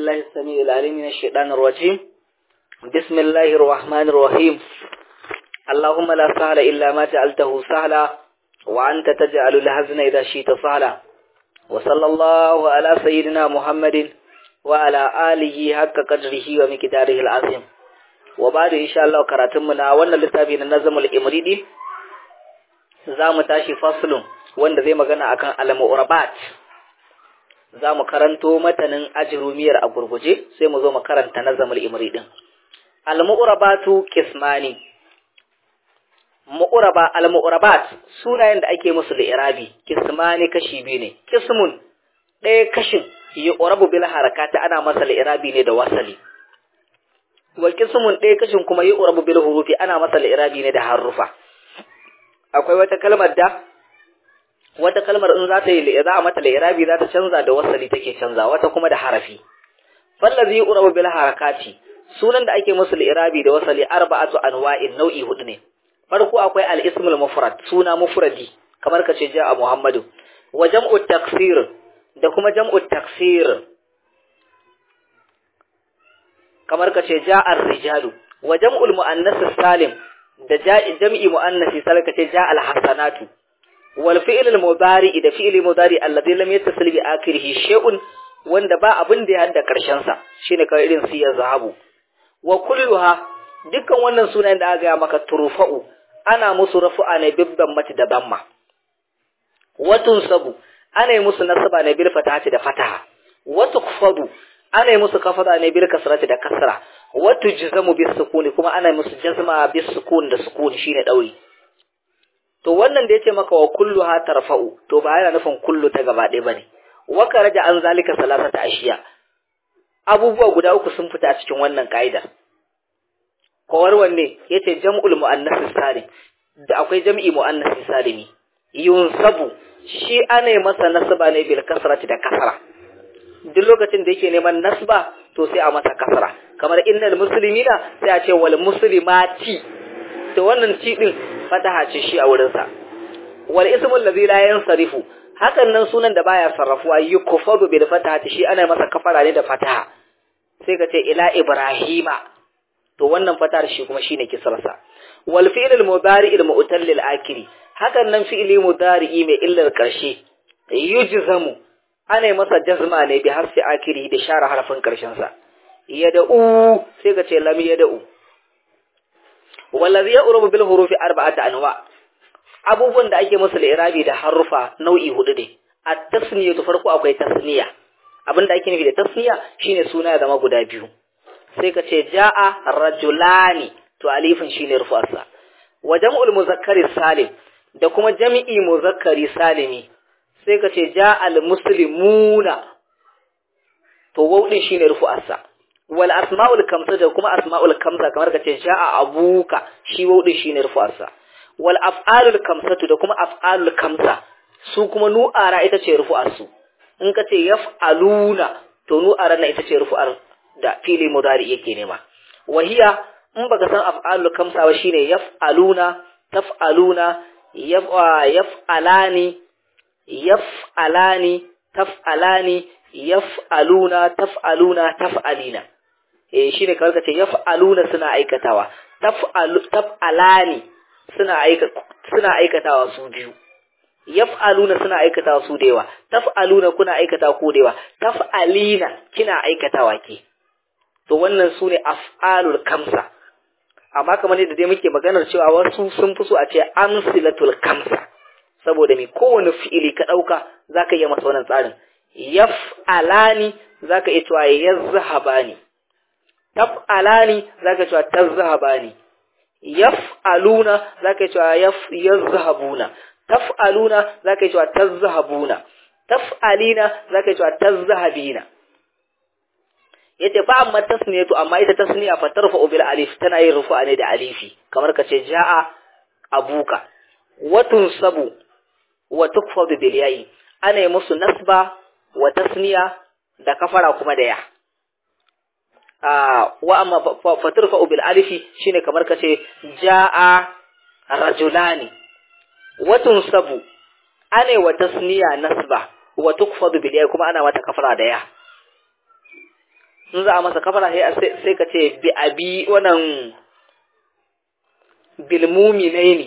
بالله السميع العليم من الشيطان الرجيم بسم الله الرحمن الرحيم اللهم لا سهل إلا ما جعلته سهلا وأنت تجعل الحزن إذا شئت سهلا وصلى الله على سيدنا محمد وعلى آله حق قدره ومقداره العظيم وبعد إن شاء الله كراتمنا وانا لتابين النظم الإمريدي زام تاشي فصل wanda zai magana akan al-mu'rabat za mu karanto matanin ajrumiyar a gurguje sai mu zo mu karanta nazamul imri din al-mu'rabatu qismani mu'raba al-mu'rabat sunayen da ake musu da irabi qismani kashi biyu ne qismun ɗaya kashin yu'rabu bil harakati ana masa irabi ne da wasali wa qismun ɗaya kashin kuma yu'rabu bil hurufi ana masa irabi ne da harufa akwai wata kalmar da wata kalmar in za ta yi za a mata li'irabi za ta canza da wasali take canza wata kuma da harafi fallazi yu'rabu bil harakati sunan da ake musu li'irabi da wasali arba'atu anwa'in nau'i hudu ne farko akwai al-ismul mufrad suna mufradi kamar kace ja'a muhammadu wa jam'u taksir da kuma jam'u taksir kamar kace ja'a ar-rijalu wa jam'ul muannas salim da jam'i muannas salim kace ja'a al-hasanatu والفعل المضارع da fi'li mudari alladhi lam yattasil bi akhirih shay'un wanda ba abin da ya hada karshen sa shine kawai irin siya zahabu wa kulluha dukkan wannan sunayen da aka ga maka turfa'u ana musu rafu'a ne bibban mati da damma watun sabu ana yi musu nasaba ne bil fatahati da fataha wa tukfadu ana yi musu kafada ne bil kasrati da kasra wa tujzamu bis sukuni kuma ana yi musu jazma bis sukun da sukun shine dauri to wannan da yace maka wa kullu ha tarfa'u to ba yana nufin kullu ta gaba ɗaya bane wa karaja an zalika salasata ashiya abubuwa guda uku sun fita a cikin wannan kaida kowar wanne yace jam'ul muannas salim da akwai jam'i muannas salimi yunsabu shi ana masa nasba ne bil kasrati da kasra duk lokacin da yake neman nasba to sai a masa kasra kamar innal muslimina sai a ce wal muslimati to wannan ci din fataha ce shi a wurinsa wal ismul ladhi la yansarifu hakan nan sunan da baya sarrafuwa yukfadu bil fatahati shi ana masa kafara ne da fataha sai ka ce ila ibrahima to wannan fatahar shi kuma shine kisrarsa wal fi'l al mudari al mu'tal lil akiri hakan nan fi'li mudari mai illar karshe yujzamu ana masa jazma ne bi harfi akiri da share harfin karshen sa yada'u sai ka ce lam yada'u wallazi ya'rubu bil hurufi arba'ata anwa abubuwan da ake musu irabi da harufa nau'i hudu ne at-tasniya to farko akwai tasniya abinda ake nufi da tasniya shine suna ya zama guda biyu sai ka ce ja'a rajulani to alifin shine rufu'arsa wa jam'ul muzakkari salim da kuma jami'i muzakkari salimi sai ka ce ja'al muslimuna to waw din shine rufu'arsa wal asma'ul kamsa da kuma asma'ul kamsa kamar ka ce ja'a abuka shi wudin shine rufu'arsa wal af'alul kamsatu da kuma af'alul kamsa su kuma nu'ara ita ce rufu'arsu in ka ce yaf'aluna to nu'ara na ita ce rufu'ar da fili mudari yake nema wahiya in baka san af'alul kamsa ba shine yaf'aluna taf'aluna yaf'alani yaf'alani taf'alani yaf'aluna taf'aluna taf'alina eh shine kamar kace yaf'aluna suna aikatawa taf'alu taf'alani suna aika suna aikatawa su biyu yaf'aluna suna aikatawa su da yawa taf'aluna kuna aikatawa ku da yawa taf'alina kina aikatawa ke to wannan sune af'alul kamsa amma kamar yadda dai muke maganar cewa wasu sun fi so a ce amsilatul kamsa saboda me kowane fi'ili ka dauka zaka iya masa wannan tsarin yaf'alani zaka iya cewa yazhabani taf'alani zaka cewa tazhabani yaf'aluna zaka cewa yazhabuna taf'aluna zaka cewa tazhabuna taf'alina zaka cewa tazhabina yace fa amma tasniyatu amma ita tasniya fa tarfa'u bil alif tana yin rufu'a ne da alifi kamar kace ja'a abuka wa tunsabu wa tukfadu bil ya'i ana yi musu nasba wa tasniya da kafara kuma da ya wa amma faturfa bil alifi shine kamar kace jaa rajulani wa tunsabu ana wa tasniya nasba wa tukfadu bil ya kuma ana mata kafara da ya in za a masa kafara sai sai ka ce bi abi wannan bil mu'minaini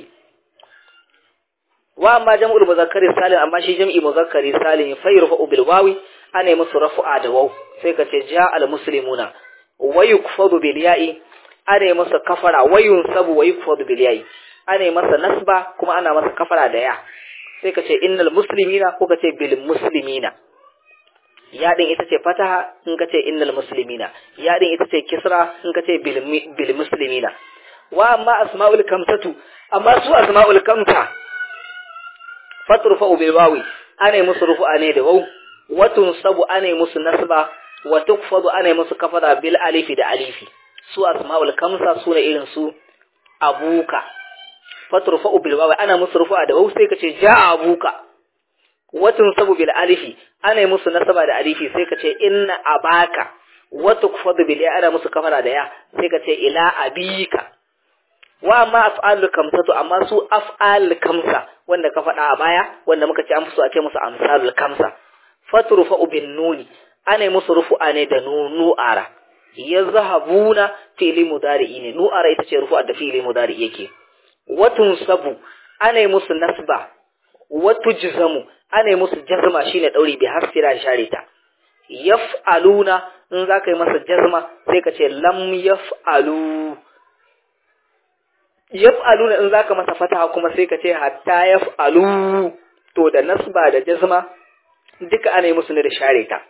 wa amma jam'ul muzakkari salim amma shi jam'i muzakkari salim fa yurfa'u bil wawi ana yi musu rafu'a da waw sai ka ce ja al muslimuna wa yukfadu bil ya'i ana yi masa kafara wa yunsabu wa yukfadu bil ya'i ana yi masa nasba kuma ana masa kafara da ya sai ka ce innal muslimina ko ka ce bil muslimina ya din ita ce fataha in ka ce innal muslimina ya din ita ce kisra in ka ce bil bil muslimina wa amma asma'ul kamsatu amma su asma'ul kamsa faturfa bil wawi ana yi musu rufu'a ne da waw wa tunsabu ana yi musu nasba wa tukfadu ana yi musu kafara bil alifi da alifi su asma'ul kamsa su ne irin su abuka faturfa bil wawi ana musu rufu'a da waw sai ka ce ja'a abuka wa tunsabu bil alifi ana yi musu nasaba da alifi sai ka ce inna abaka wa tukfadu bil ya ana musu kafara da ya sai ka ce ila abika wa amma af'alul kamsatu amma su af'al kamsa wanda ka faɗa a baya wanda muka ce an fi so a ce musu amsalul kamsa fatrufa bin nuni ana musu rufu'a ne da nu'ara yazhabuna fi'li mudari'i ne nu'ara ita ce rufu'a da fi'li mudari yake watun sabu ana musu nasba watu jzamu ana musu jazma shine dauri bi hasira share ta yaf'aluna in zaka yi masa jazma sai ka ce lam yaf'alu yaf'aluna in zaka masa fataha kuma sai ka ce hatta yaf'alu to da nasba da jazma duka ana yi musu ne da share ta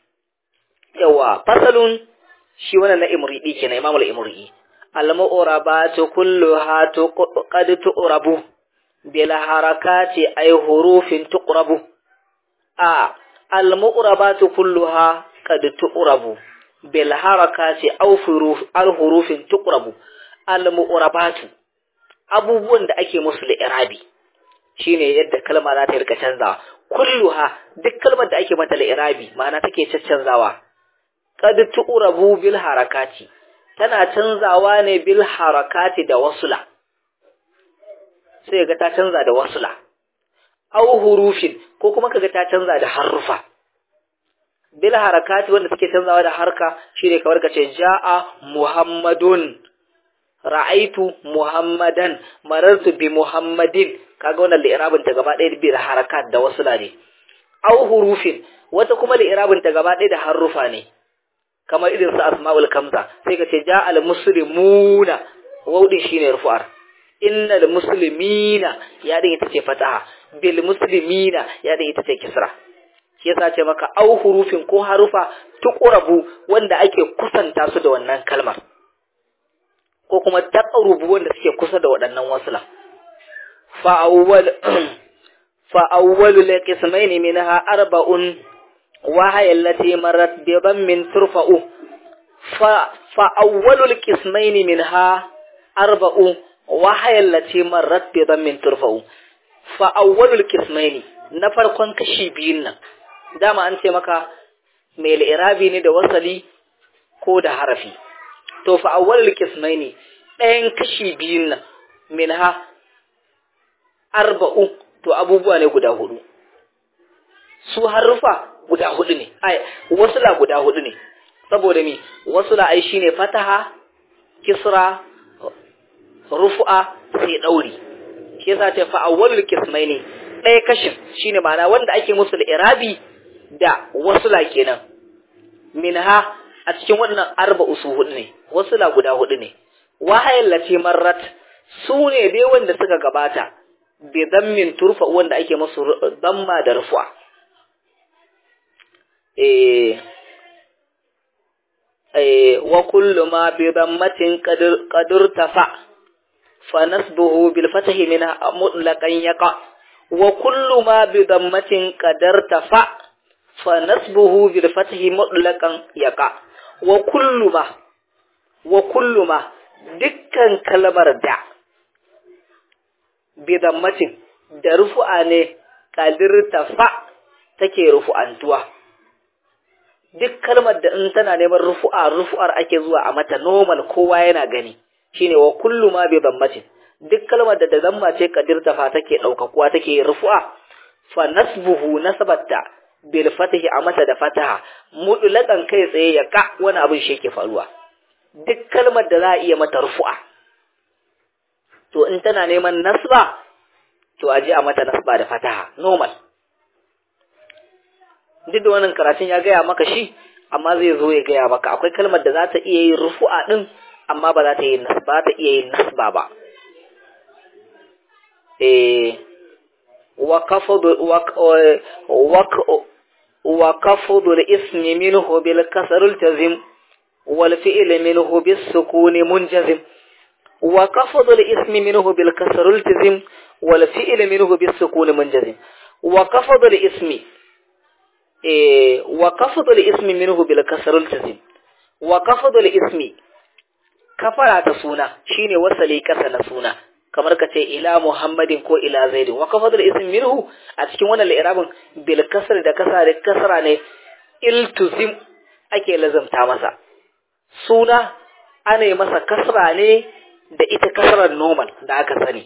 yawa fasalun shi wannan na imridi kenan imam al-imridi al-mu'rabatu kulluha qad tu'rabu bil harakati ay hurufin tuqrabu a al-mu'rabatu kulluha qad tu'rabu bil harakati aw huruf al-hurufin tuqrabu al-mu'rabatu abubuwan da ake musu li'irabi shine yadda kalma za ta rika canzawa kulluha duk kalmar da ake mata li'irabi ma'ana take caccanzawa qad tu'rabu bil harakati tana canzawa ne bil harakati da wasula sai ga ta canza da wasula aw hurufin ko kuma kaga ta canza da harufa bil harakati wanda suke canzawa da harka shine kamar kace ja'a muhammadun ra'aitu muhammadan marartu bi muhammadin kaga wannan li'irabin ta gaba ɗaya bi harakat da wasu ne aw hurufin wata kuma li'irabin ta gaba ɗaya da harufa ne kamar irin su asma'ul kamsa sai ka ce ja'al muslimuna waudin shine rufu'ar innal muslimina ya din ita ce fataha bil muslimina ya din ita ce kisra shi yasa ce maka aw hurufin ko harufa tuqrabu wanda ake kusanta su da wannan kalmar ko kuma taqrubu wanda suke kusa da waɗannan wasula fa awwal fa awwalu liqismaini minha arba'un wa hiya allati marrat bi dhammin turfa'u fa fa awwalu liqismaini minha arba'u wa hiya allati marrat bi dhammin turfa'u fa awwalu liqismaini na farkon kashi biyun nan dama an ce maka mai li'irabi ne da wasali ko da harafi to fa awwalul qismaini ɗayan kashi biyun nan minha arba'u to abubuwa ne guda hudu su harufa guda hudu ne ai wasula guda hudu ne saboda me wasula ai shine fataha kisra rufu'a sai dauri shi yasa ta fa awwalul qismaini ɗaya kashin shine ma'ana wanda ake musu irabi da wasula kenan minha a cikin wannan arba'u su hudu ne wasula guda hudu ne wahayin lati marrat su ne dai wanda suka gabata bi dammin turfa wanda ake musu damma da rufu'a eh eh wa kullu ma bi dammatin qadir qadir tafa fa nasbuhu bil fathi min mutlaqan yaqa wa kullu ma bi dammatin qadar tafa fa nasbuhu bil fathi mutlaqan yaqa wa kullu ma wa kullu ma dukkan kalmar da bidammatin da rufu'a ne kadir tafa take rufu'antuwa duk kalmar da in tana neman rufu'a rufu'ar ake zuwa a mata normal kowa yana gani shine wa kullu ma bidammatin duk kalmar da da zamma ce kadir tafa take daukakuwa take rufu'a fa nasbuhu nasabatta bil fatahi a mata da fataha mudulakan kai tsaye ya ka wani abin shi yake faruwa duk kalmar da za a iya mata rufu'a to in tana neman nasba to a je a mata nasba da fataha normal duk da wannan karatun ya gaya maka shi amma zai zo ya gaya maka akwai kalmar da za ta iya yin rufu'a din amma ba za ta yi nasba ta iya yin nasba ba eh wa kafadu wa wa kafadu al-ismi minhu bil kasr al-tazim wal fi'l minhu bis sukun munjazim wa kafadu al-ismi minhu bil kasr al-tazim wal fi'l minhu bis sukun munjazim wa kafadu al-ismi eh wa kafadu al-ismi minhu bil kasr al-tazim wa kafadu al-ismi kafara ta suna shine wasali kasa na suna kamar ka ce ila muhammadin ko ila zaidin wa kafadul ism minhu a cikin wannan li'irabin bil kasr da kasra da kasra ne iltuzim ake lazamta masa suna ana yi masa kasra ne da ita kasrar normal da aka sani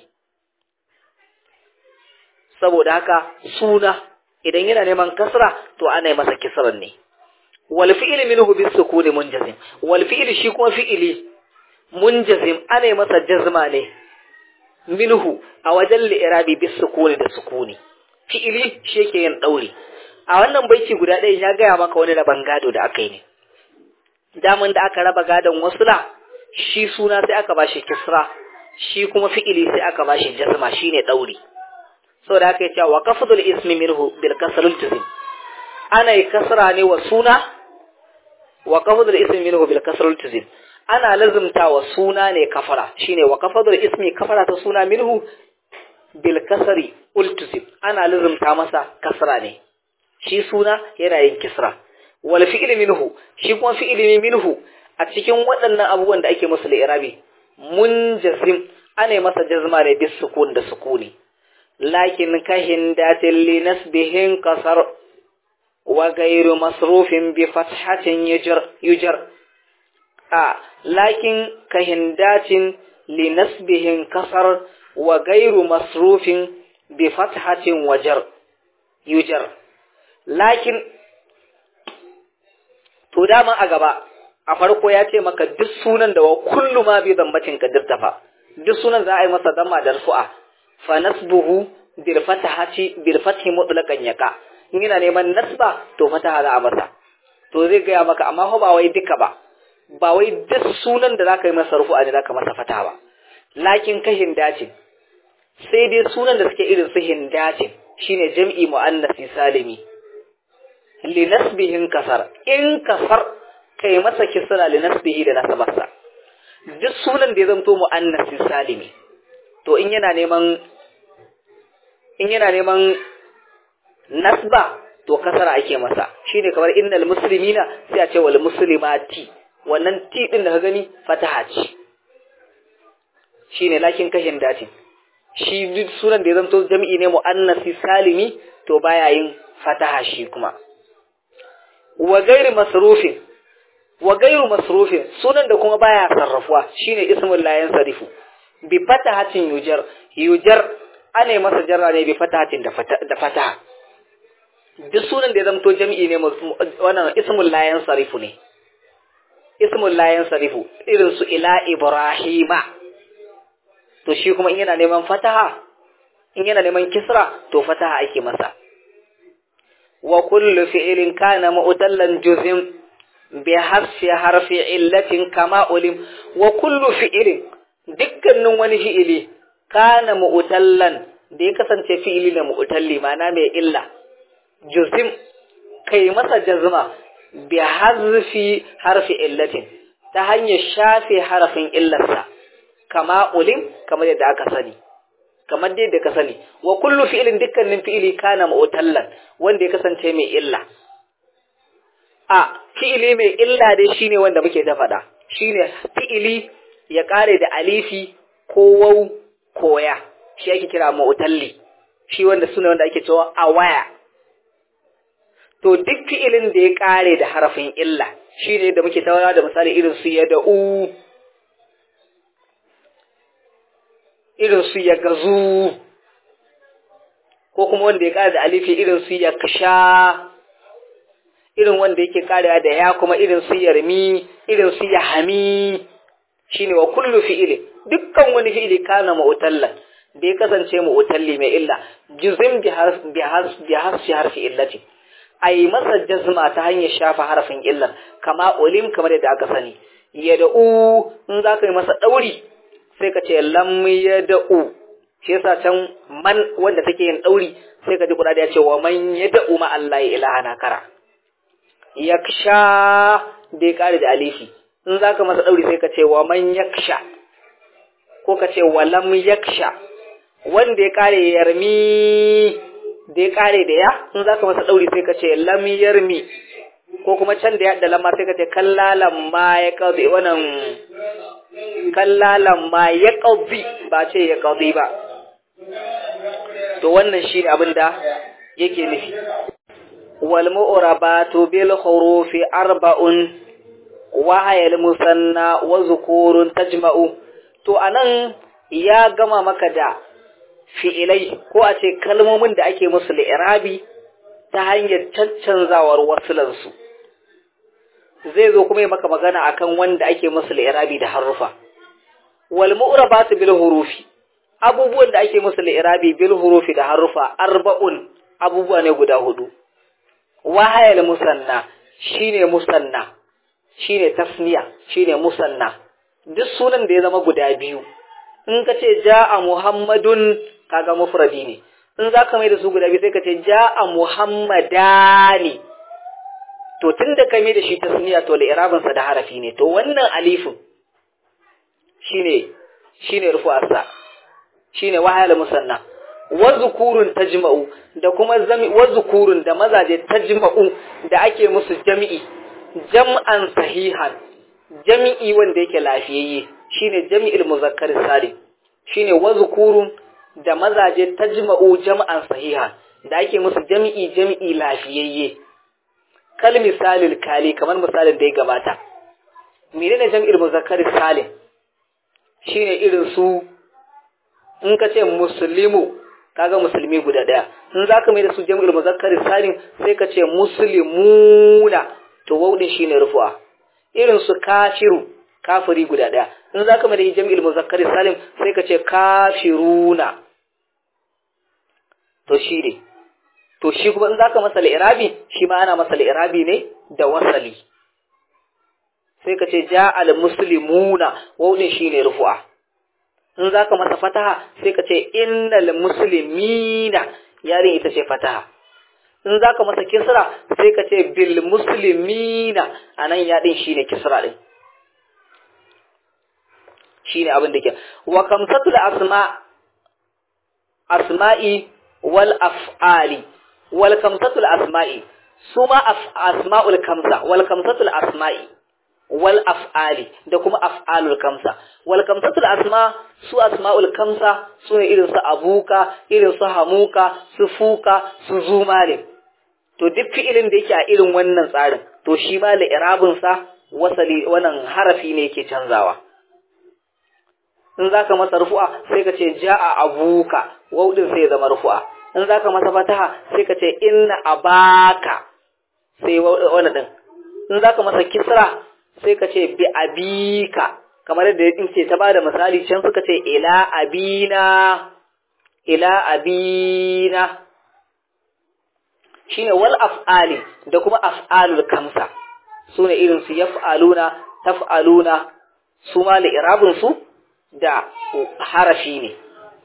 saboda haka suna idan yana neman kasra to ana yi masa kisran ne wal fi'l minhu bis sukuni munjazim wal fi'l shi kuma fi'ili munjazim ana yi masa jazma ne minhu a wajen li'irabi bis sukuni da sukuni fi'ili shi yake yin dauri a wannan baiti guda ɗaya ya gaya maka wani raban gado da aka yi ne daman da aka raba gadon wasula shi suna sai aka bashi kisra shi kuma fi'ili sai aka bashi jazma shine dauri saboda haka yace wa qafdul ismi minhu bil kasrul tazim ana yi kasra ne wa suna wa qafdul ismi minhu bil kasrul tazim ana lazumta wa suna ne kafara shine wa kafadul ismi kafara ta suna minhu bil kasri ultusib ana lazumta masa kasra ne shi suna yana yin kisra wal fi'l minhu shi kuma fi'li minhu a cikin waɗannan abubuwan da ake musu li'irabi munjazim ana masa jazma ne bis sukun da sukuni lakin kahin datil li nasbihin kasar wa ghayru masrufin bi fathatin yujar yujar a lakin kahindatin li nasbihin kasar wa gairu masrufin bi fathatin wajar yujar lakin to dama a gaba a farko ya ce maka duk sunan da wa kullu ma bi zambacin ka dirtafa duk sunan za a yi masa damma da rufu'a fa nasbuhu bil fathati bil fathi mutlaqan yaka in yana neman nasba to fataha za a masa to zai gaya maka amma ba wai duka ba ba wai duk sunan da zaka yi masa rufu'a ne zaka masa fata ba lakin ka hindacin sai dai sunan da suke irin su hindacin shine jam'i muannasi salimi li nasbihin kasar in kasar kai masa kisra li nasbihi da nasabarsa duk sunan da ya zanto muannasi salimi to in yana neman in yana neman nasba to kasara ake masa shine kamar innal muslimina sai a ce wal muslimati wannan ti din da ka gani fataha ce shine lakin kashin dace shi duk sunan da ya zanto jami'i ne muannasi salimi to baya yin fataha shi kuma wa gairu masrufin wa gairu masrufin sunan da kuma baya sarrafuwa shine ismul la yansarifu bi fatahatin yujar yujar ana masa jarra ne bi fatahatin da fataha duk sunan da ya zanto jami'i ne wannan ismul la yansarifu ne ismul layan sarifu irin su ila ibrahima to shi kuma in yana neman fataha in yana neman kisra to fataha ake masa wa kullu fi'lin kana mu'tallan juzim bi harfi harfi illatin kama ulim wa kullu fi'lin dukkanin wani fi'ili kana mu'tallan da ya kasance fi'ili na mu'talli ma'ana mai illa juzim kai masa jazma bi hazfi harfi illatin ta hanyar shafe harafin illarsa kama ulim kamar yadda aka sani kamar yadda ka sani wa kullu fi'lin dukkanin fi'ili kana mu'tallan wanda ya kasance mai illa a fi'ili mai illa dai shine wanda muke ta faɗa shine fi'ili ya kare da alifi ko waw ko ya shi ake kira mu'talli shi wanda sune wanda ake cewa awaya to duk fi'ilin da ya kare da harafin illa shine da muke tawana da misali irin su ya da'u irin su ya gazu ko kuma wanda ya kare da alifi irin su ya kasha irin wanda yake karewa da ya kuma irin su yarmi irin su yahami shine wa kullu fi'ili dukkan wani fi'ili kana mu'tallan da ya kasance mu'talli mai illa juzim bi harf bi harf bi harfi harfi illati ai masa jazma ta hanyar shafa harafin illar kama ulim kamar yadda aka sani yad'u in zaka yi masa dauri sai ka ce lam yad'u shi yasa can man wanda take yin dauri sai ka ji kuɗa ya ce wa man yad'u ma Allah ilaha kara yaksha da ya kare da alifi in za ka masa ɗauri sai ka ce wa man yaksha ko ka ce wa lam yaksha wanda ya kare yarmi da ya kare da ya in za ka masa ɗauri sai ka ce lam yarmi ko kuma can da ya da lamma sai ka ce kallalan ma ya ƙazi wannan kallalan ma ya ƙazi ba ce ya ƙazi ba to wannan shi ne abin da yake nufi wal mu'rabatu bil hurufi arba'un wa hayal musanna wa zukurun tajma'u to anan ya gama maka da fi'ilai ko a ce kalmomin da ake musu li'irabi ta hanyar caccanzawar wasulansu zai zo kuma yi maka magana akan wanda ake musu li'irabi da harufa wal mu'rabatu bil hurufi abubuwan da ake musu li'irabi bil hurufi da harufa arba'un abubuwa ne guda hudu wahayal musanna shine musanna shine tasniya shine musanna duk sunan da ya zama guda biyu in ka ce ja'a muhammadun kaga mufradi ne in za ka mai da su guda biyu sai ka ce ja'a muhammadani to tun da ka mai da shi tasniya to li'irabinsa da harafi ne to wannan alifin shine shine rufu'arsa shine wahayal musanna wa zukurun tajma'u da kuma zami wa zukurun da mazaje tajma'u da ake musu jami'i jam'an sahihan jami'i wanda yake lafiyayye shine jami'il muzakkar salim shine wa zukurun da mazaje tajma'u jam'an sahihan da ake musu jami'i jami'i lafiyayye kal misalil kali kamar misalin da ya gabata menene jami'il muzakkar salim shine irin su in ka ce muslimu kaga musulmi guda daya in zaka mai da su jam'ul muzakkar salim sai ka ce muslimuna to waudin shine rufu'a irin su kafiru kafiri guda daya in zaka mai da jam'ul muzakkar salim sai ka ce kafiruna to shi ne to shi kuma in zaka masa irabi shi ma ana masa irabi ne da wasali sai ka ce ja'al muslimuna waudin shine rufu'a in za ka masa fataha sai ka ce innal muslimina yarin ita ce fataha in za ka masa kisra sai ka ce bil muslimina a nan yaɗin shi ne kisra ɗin shi ne abin da ke wa kamsatul asma asma'i wal af'ali wal kamsatul asma'i su ma asma'ul kamsa wal kamsatul asma'i wal af'ali da kuma af'alul kamsa wal kamsatul asma su asma'ul kamsa su ne irin su abuka irin su hamuka su fuka su zumale to duk fi'ilin da yake a irin wannan tsarin to shi ma li'irabin sa wasali wannan harafi ne yake canzawa in zaka masa rufu'a sai ka ce ja'a abuka waudin sai ya zama rufu'a in zaka masa fataha sai ka ce inna abaka sai wannan din in zaka masa kisra sai ka ce bi abika kamar yadda in ce ta bada misali can suka ce ila abina ila abina shine wal af'ali da kuma af'alul kamsa sune irin su yaf'aluna taf'aluna su ma li'irabun su da harafi ne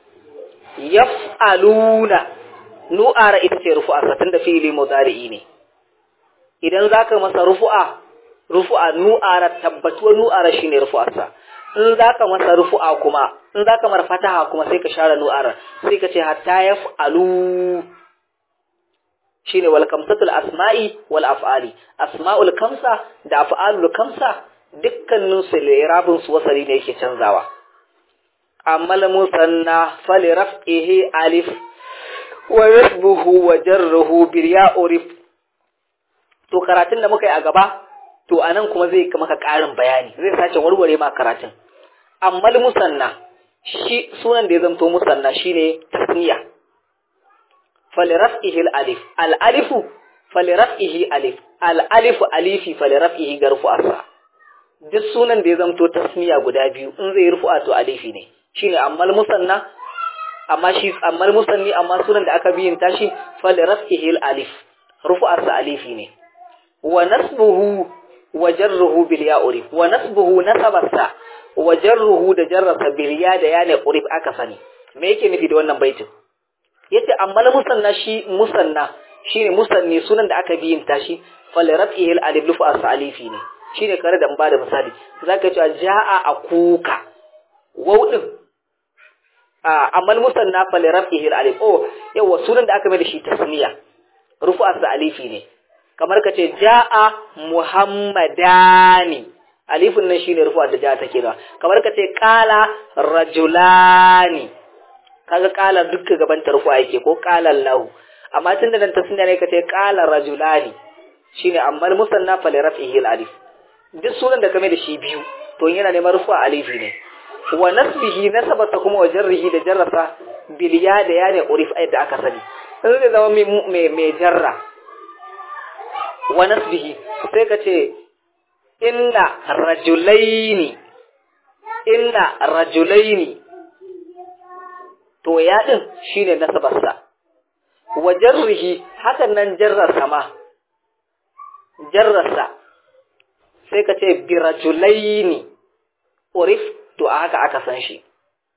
yaf'aluna nu'ara ita ce rufu'a satin da fi'ili mudari'i ne idan zaka masa rufu'a rufu'a nu'ara tabbatuwar nu'ara shine rufu'arsa in zaka masa rufu'a kuma in zaka mar fataha kuma sai ka share nu'ara sai ka ce hatta yaf'alu shine wal kamsatul asma'i wal af'ali asma'ul kamsa da af'alul kamsa dukkanin su lirabin su wasali ne yake canzawa amma musanna fali raf'ihi alif wa rasbuhu wa jarruhu bil ya'rif to karatun da muka yi a gaba to anan kuma zai maka ƙarin bayani zai sace warware ma karatun amma musanna shi sunan da ya zamto musanna shine tasniya faliraf'ihi al-alif al-alifu faliraf'ihi alif al alifu alifi fa li raf'ihi ga rufu'arsa duk sunan da ya zamto tasmiya guda biyu in zai rufu'a to alifi ne shine ammal musanna amma shi ammal musanni amma sunan da aka biyin tashi fa li raf'ihi al alif rufu'arsa alifi ne wa nasbuhu wa jarruhu bil ya urif wa nasbuhu nasabarsa wa jarruhu da jarrasa bil ya da ya ne urif aka sani me yake nufi da wannan baitin yace amma la musanna shi musanna shine musanni sunan da aka biyin tashi fal rafihi al alif lufu as alifi ne shine kare da ba da misali zaka ce jaa akuka waw din a amma musanna fal rafihi al alif oh yawa sunan da aka mai da shi tasniya rufu as alifi ne kamar ka ce ja'a muhammadani alifin nan shine rufu'a da ja take da kamar ka ce qala rajulani kaga qala dukkan gaban ta rufu'a yake ko qala lahu amma tunda dan tasniya ne ka ce qala rajulani shine amma musanna fa li raf'ihi alif duk sunan da kame da shi biyu to yana neman rufu'a alifi ne wa nasbihi nasabata kuma wa jarrihi da jarrasa bil ya da ya ne urif da aka sani sai zai zama mai mai jarra wa nasbihi sai ka ce inna rajulaini inna rajulaini to ya din shine nasabarsa wa jarrihi hakan nan jarrarsa ma jarrarsa sai ka ce bi rajulaini urif to a haka aka san shi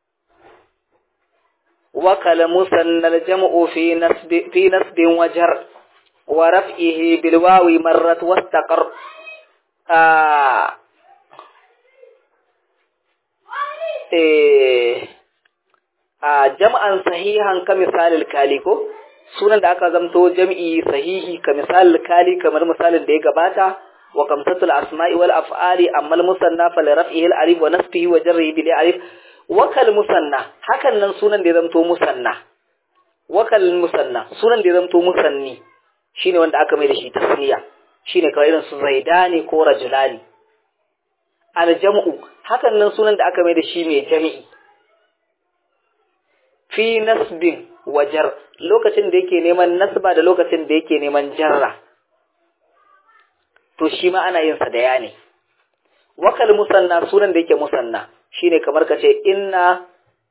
wa kalamu sannal jam'u fi nasbi fi nasbin wajar ورفعه بالواو مرت واستقر آه إيه آه جمعا صحيحا كمثال الكاليكو sunan da aka zamto jam'i sahihi ka misal kali kamar misalin da ya gabata wa kamsatul asma'i wal af'ali amma al musanna fa li raf'ihi al alif wa nasbihi wa jarrihi bil alif wa kal musanna hakan nan sunan da ya zamto musanna wa kal musanna sunan da ya zamto musanni shine wanda aka mai da shi tasniya shine kawai irin su zaidani ko rajulani aljam'u hakan nan sunan da aka mai da shi mai jami'i fi nasbin wajar lokacin da yake neman nasba da lokacin da yake neman jarra to shi ma ana yin sa da ya ne wakal musanna sunan da yake musanna shine kamar ka ce inna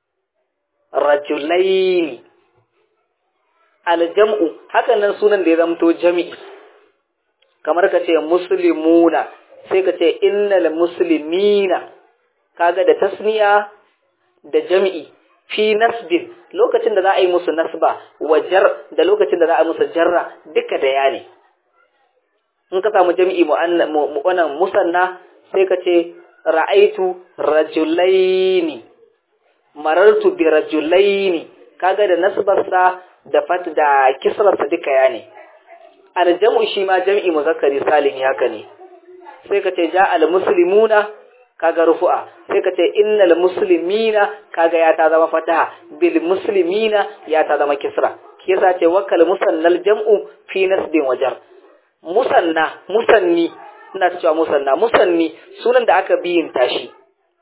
rajulaini aljam'u hakan nan sunan da ya zamto jami'i kamar ka ce muslimuna sai ka ce innal muslimina kaga da tasniya da jami'i fi nasbin lokacin da za a yi musu nasba wajar da lokacin da za a yi musu jarra duka da ya ne in ka samu jami'i wannan musanna sai ka ce ra'aitu rajulaini marartu bi rajulaini kaga da nasbarsa da fat da kisrarsa duka ya ne aljamu shi ma jam'i muzakkari salimi haka ne sai ka ce ja al muslimuna kaga rufu'a sai ka ce innal muslimina kaga ya ta zama fataha bil muslimina ya ta zama kisra shi yasa ce wakal musannal jam'u fi nasbin wajar musanna musanni ina cewa musanna musanni sunan da aka biyin tashi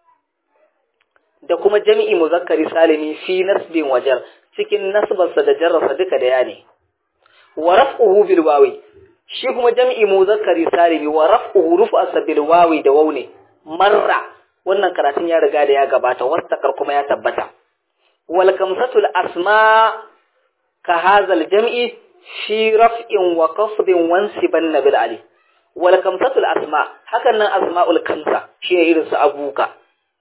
da kuma jami'i muzakkari salimi fi nasbin wajar cikin nasbarsa da jarrasa duka da ya ne wa raf'uhu bil wawi shi kuma jami'i muzakkari salimi wa raf'uhu rufa bil wawi da waune marra wannan karatun ya riga da ya gabata wastakar kuma ya tabbata wal kamsatul asma ka hazal jam'i fi raf'in wa qafdin wansiban nabil ali wal kamsatul asma hakan nan asma'ul kamsa shi ne irin su abuka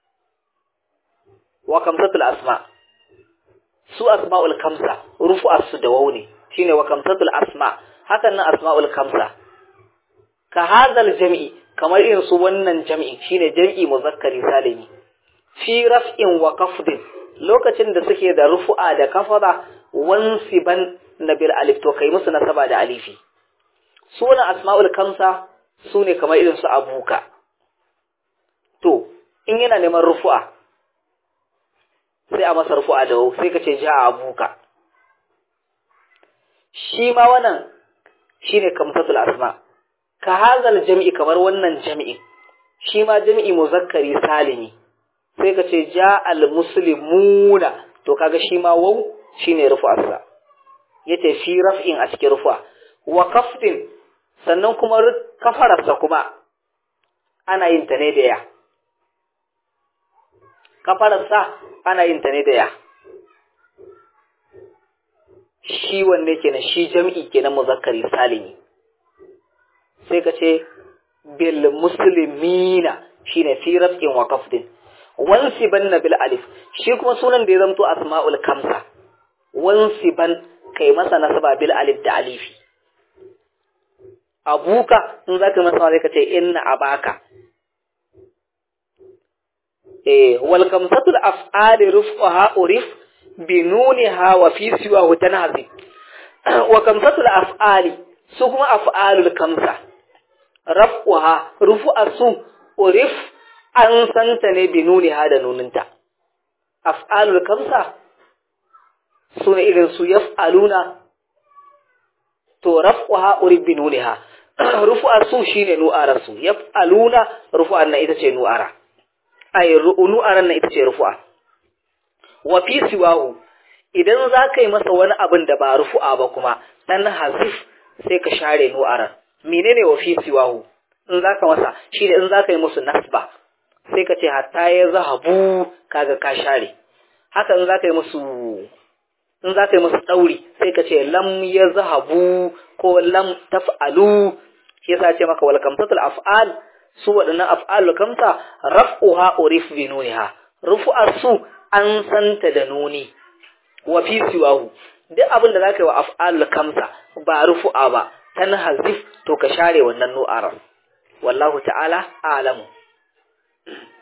wa kamsatul asma su asma'ul kamsa rufu'ar su da waune shine wa kamsatul asma hakan nan asma'ul kamsa ka hazal jam'i kamar irin su wannan jam'i shine jam'i muzakkari salimi fi raf'in wa kafdin lokacin da suke da rufu'a da kafara wansiban nabil alif to kai musu nasaba da alifi sunan asma'ul kamsa sune kamar irin su abuka to in yana neman rufu'a sai a masa rufu'a da wau sai ka ce ja abuka shi ma wannan shine kamsatul asma' ka hazal jami'i kamar wannan jami'i shi ma jami'i muzakkari salimi sai ka ce ja al muslimuna to kaga shi ma waw shine rufu'arsa yace fi raf'in a cikin rufa wa kafdin sannan kuma kafararsa kuma ana yin ta ne da ya kafararsa ana yin ta ne da ya shi wanne kenan shi jam'i kenan muzakkari salimi sai ka ce bil muslimina shine fi raf'in wa qafdin wansiban bil alif shi kuma sunan da ya zamto asma'ul kamsa wansiban kai masa nasaba bil alif da alifi abuka in zaka masa sai ka ce inna abaka eh wal kamsatul af'ali ruf'aha urif binuniha wa fi siwahu tanhazi wa kamsatul af'ali su kuma af'alul kamsa raf'uha rufu'a su urif an santa ne binuniha da nuninta af'alul kamsa su ne irin su yaf'aluna to raf'uha urif binuniha rufu'a su shine nu'ara su yaf'aluna rufu'an na ita ce nu'ara ay nu'aran na ita ce rufu'a wa fi siwahu idan za ka yi masa wani abin da ba rufu'a ba kuma dan hazif sai ka share nu'aran menene wa fi siwahu in za ka masa shi ne in za ka yi musu nasba sai ka ce hatta ya zahabu kaga ka share haka in za ka yi musu in za ka yi musu ɗauri sai ka ce lam ya zahabu ko lam taf'alu shi yasa ce maka wal kamsatul af'al su waɗannan af'alul kamsa raf'uha urif bi nuniha rufu'ar su an santa da nuni wa fi siwahu duk abin da zaka yi wa af'alul kamsa ba rufu'a ba tan hazif to ka share wannan nu'arar wallahu ta'ala a'lamu